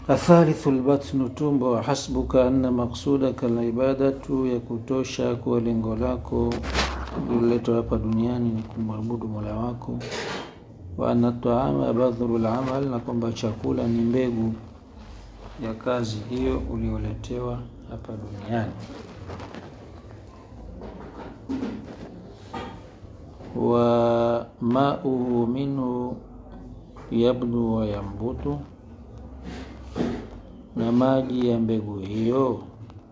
athalithu lbatnu tumbo hasbuka anna maksudaka libadatu ya kutosha kuwa lengo lako uliletwa hapa duniani ni kumwabudu mola wako wa anna taama badhuru lamal na kwamba chakula ni mbegu ya kazi hiyo ulioletewa hapa duniani wa mauhu minhu yabdu wa yambutu na maji ya mbegu hiyo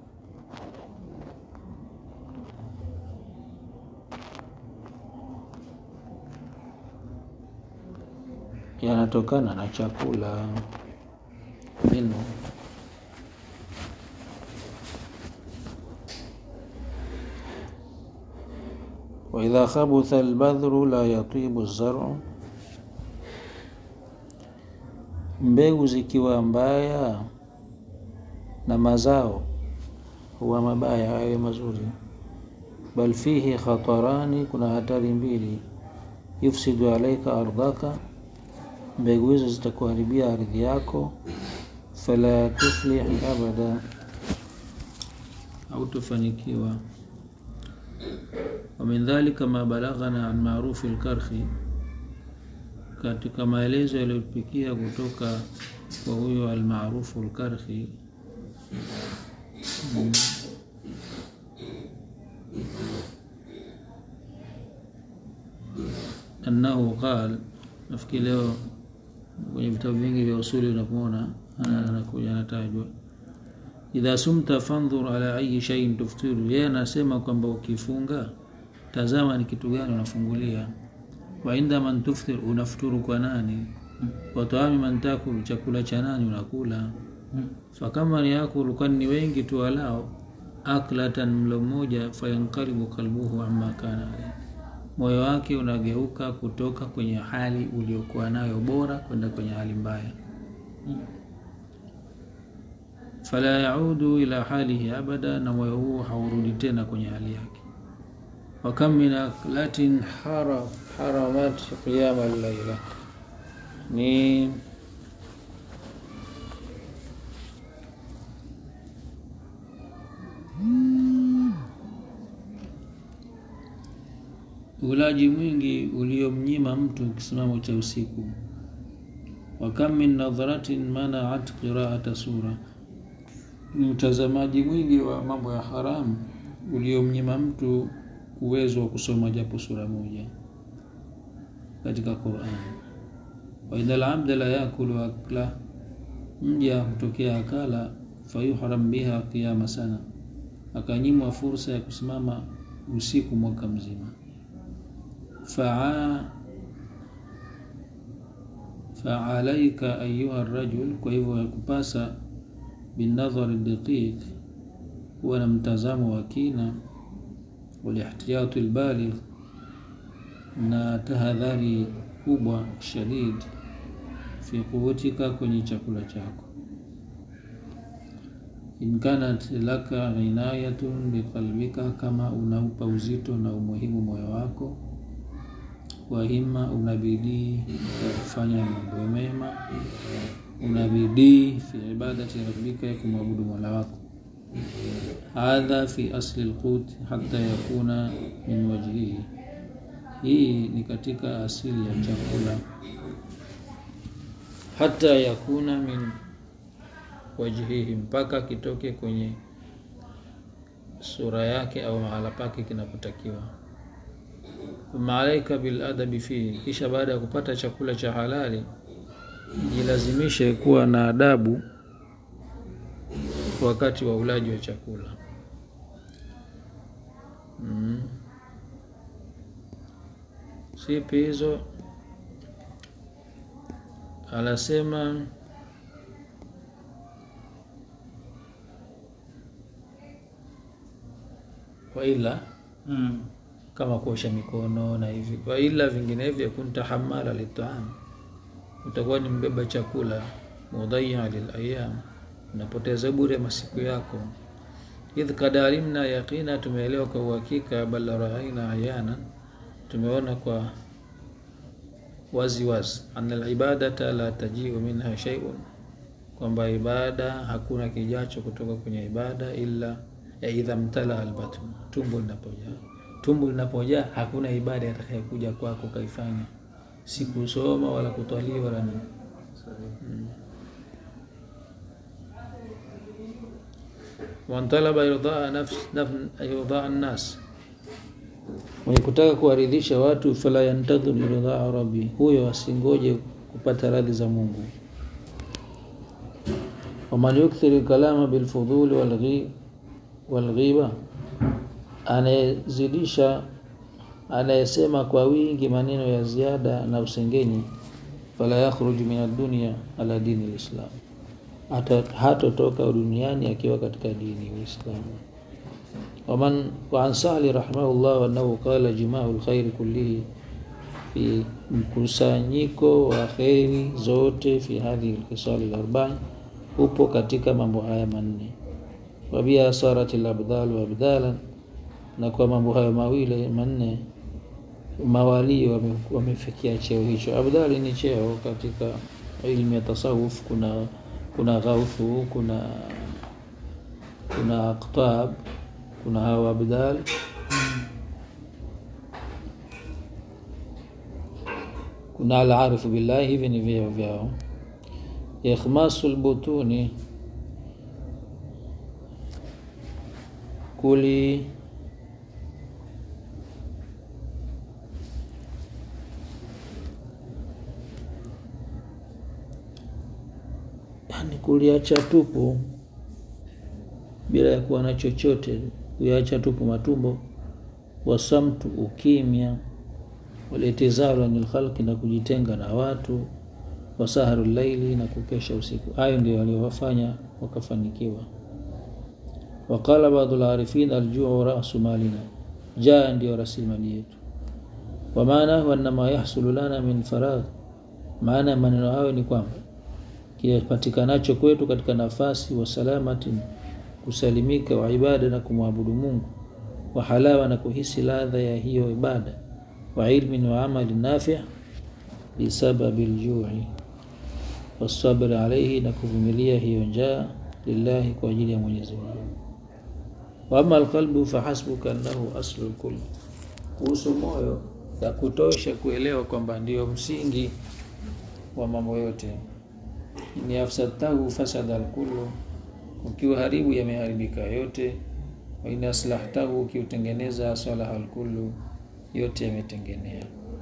yanatokana na chakula minhu waidha khabutha albadhru la yatibu zaru mbegu zikiwa mbaya na mazao huwa mabaya hayo mazuri bal fihi khatarani kuna hatari mbili yufsidu alaika ardhaka mbegu hizo zitakuharibia ardhi yako fala tuflih abada hautofanikiwa wamin dhalika ma balaghana an marufi lkarhi katika maelezo yaliyopikia kutoka kwa huyo almarufu lkarhi mm. annahu qal nafikiri leo kwenye vitabu vingi vya usuli unapomona anakuja anatajwa idha sumta fandhur ala ayi shaiin tuftiru yeye anasema kwamba ukifunga tazama ni kitu gani unafungulia wa inda man tuftir unafuturu kwa nani wa taami man takulu chakula cha nani unakula fakama ni yakulu kwani ni wengi tu walao aklatan mlo mmoja fayankaribu kalbuhu amma kana moyo wake unageuka kutoka kwenye hali uliokuwa nayo bora kwenda kwenye hali mbaya fala yaudu ila halihi abada na moyo huo haurudi tena kwenye hali yake wakam min aklatin hara, haramat qiyama llaila ni ulaji mwingi uliomnyima mtu kisimamo cha usiku wakam min nadharatin manaat qiraata sura ni utazamaji mwingi wa mambo ya haramu uliomnyima mtu uwezo wa kusoma japo sura moja katika Qur'an. wa idha al-abda la yakulu akla, mja hutokea akala fayuhram biha qiyama sana, akanyimwa fursa ya kusimama usiku mwaka mzima. faa faalaika ayuha rajul, kwa hivyo yakupasa binadhari daqiq, huwa na mtazamo wa kina walihtiyatu lbaligh na tahadhari kubwa shadid fi quwwatika kwenye chakula chako in kanat laka inayatun biqalbika kama unaupa uzito na umuhimu moyo wako wahima unabidii ya kufanya mambo mema unabidii fi ibadati rabbika ya kumwabudu mola wako hadha fi asli lqut hata yakuna min wajhihi, hii ni katika asili ya chakula. Hata yakuna min wajhihi, mpaka kitoke kwenye sura yake au mahala pake kinapotakiwa. Thumma alaika biladabi fihi, kisha baada ya kupata chakula cha halali jilazimishe kuwa na adabu wakati wa ulaji wa chakula mm. Sipi hizo anasema waila Mm. kama kuosha mikono na hivi, waila vinginevyo kunta hamala litaam, utakuwa ni mbeba chakula, mudhayya lilayam, unapoteza bure masiku yako. Idh kad alimna yaqina, tumeelewa kwa uhakika, bal raaina ayana, tumeona kwa wazi wazi, anna alibadata la tajiu minha shay'un, kwamba ibada hakuna kijacho kutoka kwenye ibada ila ya idha mtala albatn, tumbo linapojaa. Tumbo linapojaa hakuna ibada atakayokuja kwako kaifanya, si kusoma wala kutwali wala nini. man talaba irdaa nafs irdaa nnas, mwenye kutaka kuwaridhisha watu, fala yantadhir irdaa rabbi, huyo asingoje kupata radhi za Mungu. waman yukthir kalama bilfudhuli walghiba, anayezidisha anayesema kwa wingi maneno ya ziada na usengenyi, fala yakhruju min ad-dunya ala dini lislam hatotoka duniani akiwa katika dini Uislamu. waman waan Sali rahimahullah annahu qala jimau lkhairi kullihi, fi mkusanyiko wa kheri zote fi hadhihi lkhisali larbai, upo katika mambo haya manne. Wabia sarat labdalu abdalan, na kwa mambo hayo mawili manne mawalii wamefikia cheo hicho. Abdali ni cheo katika ilmu ya tasawuf, kuna kuna ghauthu, kuna kuna aqtab, kuna hawa abdal. Kuna alarifu billahi, hivi ni vyeo vyao. Ikhmasu lbutuni, kuli yani kuliacha tupu bila ya kuwa na chochote, kuyaacha tupu matumbo. Wasamtu, ukimya. Walitizaru anil khalqi, na kujitenga na watu. Wasaharu laili, na kukesha usiku. Hayo ndio waliowafanya wakafanikiwa. Waqala baadhu larifin aljuu rasu malina, jaa ndio rasilimali yetu. Wamaanahu annama yahsulu lana min faragh, maana ya maneno hayo ni kwamba kipatikanacho kwetu katika nafasi wa salamati, kusalimika, wa ibada na kumwabudu Mungu, wa halawa na kuhisi ladha ya hiyo ibada, wa ilmin wa amali nafi' bisababi ljui wasabri alaihi, na kuvumilia hiyo njaa lillahi, kwa ajili ya Mwenyezi Mungu. Wa ama alqalbu fahasbuka annahu aslu lkul, kuhusu moyo ya kutosha kuelewa kwamba ndio msingi wa mambo yote ni afsadtahu fasada alkullu, ukiwa haribu yameharibika yote. Wa in aslahtahu, ukiutengeneza salaha alkullu, yote yametengenea.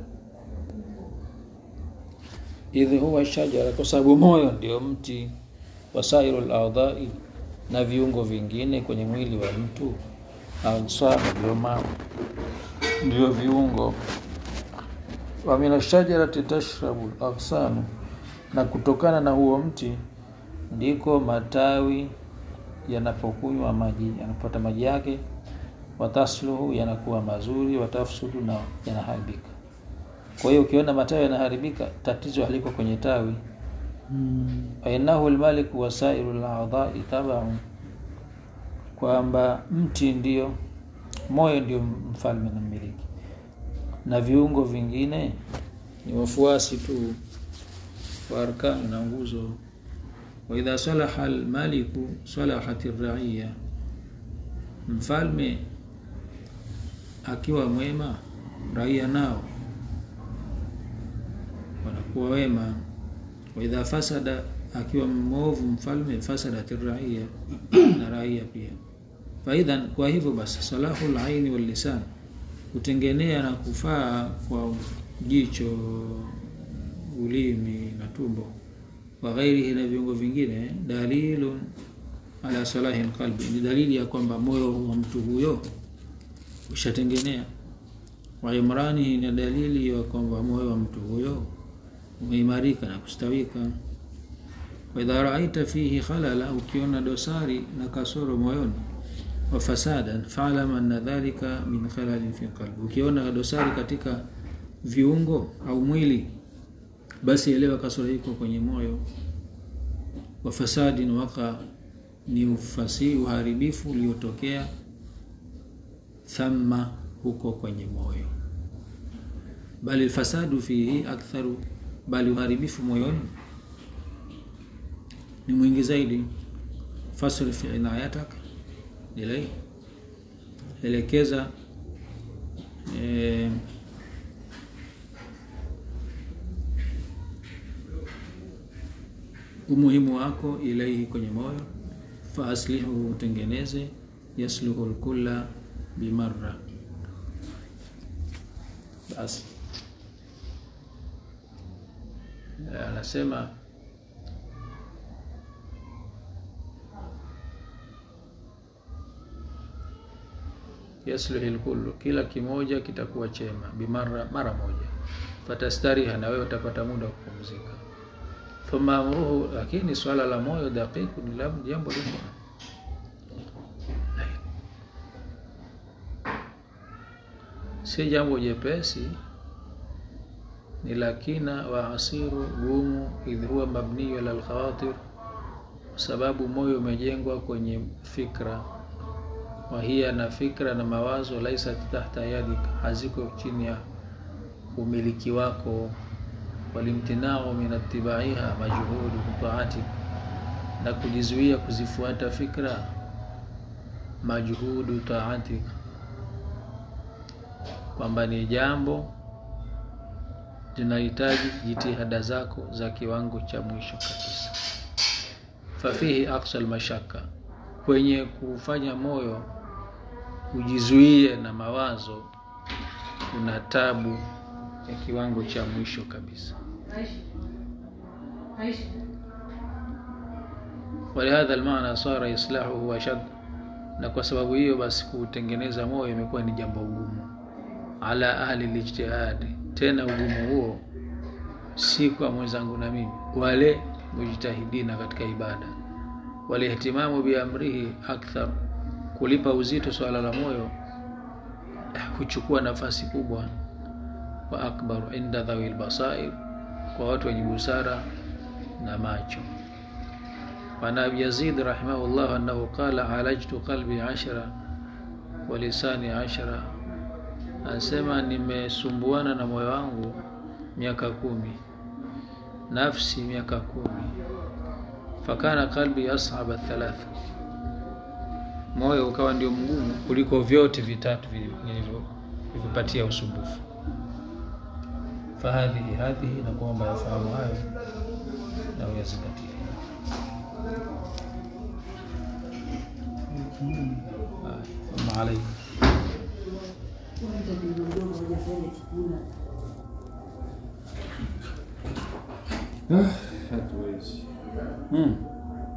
Idh huwa shajara, kwa sababu moyo ndio mti. Wasairu lardhai, na viungo vingine kwenye mwili wa mtu. Ansab, ndio viungo. Wa min ashajarati tashrabu laghsanu na kutokana na huo mti ndiko matawi yanapokunywa maji, yanapata maji yake. Watasluhu, yanakuwa mazuri. Watafsudu, na yanaharibika. Kwa hiyo ukiona matawi yanaharibika, tatizo haliko kwenye tawi. Fainahu lmaliku wasairu ladhai tabaun, kwamba mti ndio moyo, ndio mfalme na mmiliki, na viungo vingine ni wafuasi tu wa arkani na nguzo. Wa idha salaha almaliku salahat raiya, mfalme akiwa mwema, raia nao wanakuwa wema. Wa idha fasada, akiwa mwovu mfalme, fasadat raiya, na raia pia. Faidhan, kwa hivyo basi, salahu laini wal lisan, kutengenea na kufaa kwa jicho ulimi na tumbo, wa ghairihi na viungo vingine, dalilun ala salahi lqalbi, ni dalili ya kwamba moyo wa mtu huyo ushatengenea. Wa imranihi, ni dalili ya kwamba moyo wa mtu huyo umeimarika na kustawika. Wa idha raaita fihi khalala, ukiona dosari na kasoro moyoni, wa fasadan faalam anna dhalika min khalalin fi qalbi, ukiona dosari katika viungo au mwili basi elewa kasoro iko kwenye moyo. Wa fasadin waka, ni ufasi uharibifu uliotokea thamma, huko kwenye moyo. Bali lfasadu fihi aktharu, bali uharibifu moyoni ni mwingi zaidi fasrif inayatak ilai elekeza eh, umuhimu wako ilaihi kwenye moyo fa aslihu utengeneze yasluhu lkulla bimarra basi anasema yasluhi lkullu kila kimoja kitakuwa chema bimara mara moja fatastariha na wewe utapata muda wa kupumzika thumma amruhu lakini swala la moyo daqiqu ni la jambo liko si jambo jepesi ni lakina wa asiru gumu idh huwa mabniyu ala lkhawatir kwa sababu moyo umejengwa kwenye fikra wahia na fikra na mawazo laisat tahta yadik haziko chini ya umiliki wako walimtinau min atibaiha majhudu taatik na kujizuia kuzifuata fikra majhudu taatik kwamba ni jambo linahitaji jitihada zako za kiwango cha mwisho kabisa fafihi aksa lmashaka kwenye kufanya moyo ujizuie na mawazo kuna tabu ya kiwango cha mwisho kabisa walihadha almaana sara islahuhu ashad na kwa sababu hiyo basi kutengeneza moyo imekuwa ni jambo ugumu ala ahli lijtihadi tena ugumu huo si kwa mwenzangu na mimi wale mujtahidina katika ibada walihtimamu biamrihi akthar kulipa uzito swala la moyo huchukua nafasi kubwa wa akbaru inda dhawi lbasair kwa watu wenye busara na macho وعن أبي يزيد رحمه الله أنه قال عالجت قلبي عشرة ولساني عشرة anasema nimesumbuana na moyo wangu miaka kumi nafsi miaka kumi fakana qalbi ashaba thalatha moyo ukawa ndio mgumu kuliko vyote vitatu vilivyopatia usumbufu fahadhihi hadhihi na kwamba yafahamu hayo na uyazingatia ama alaikum hatuwezi hmm.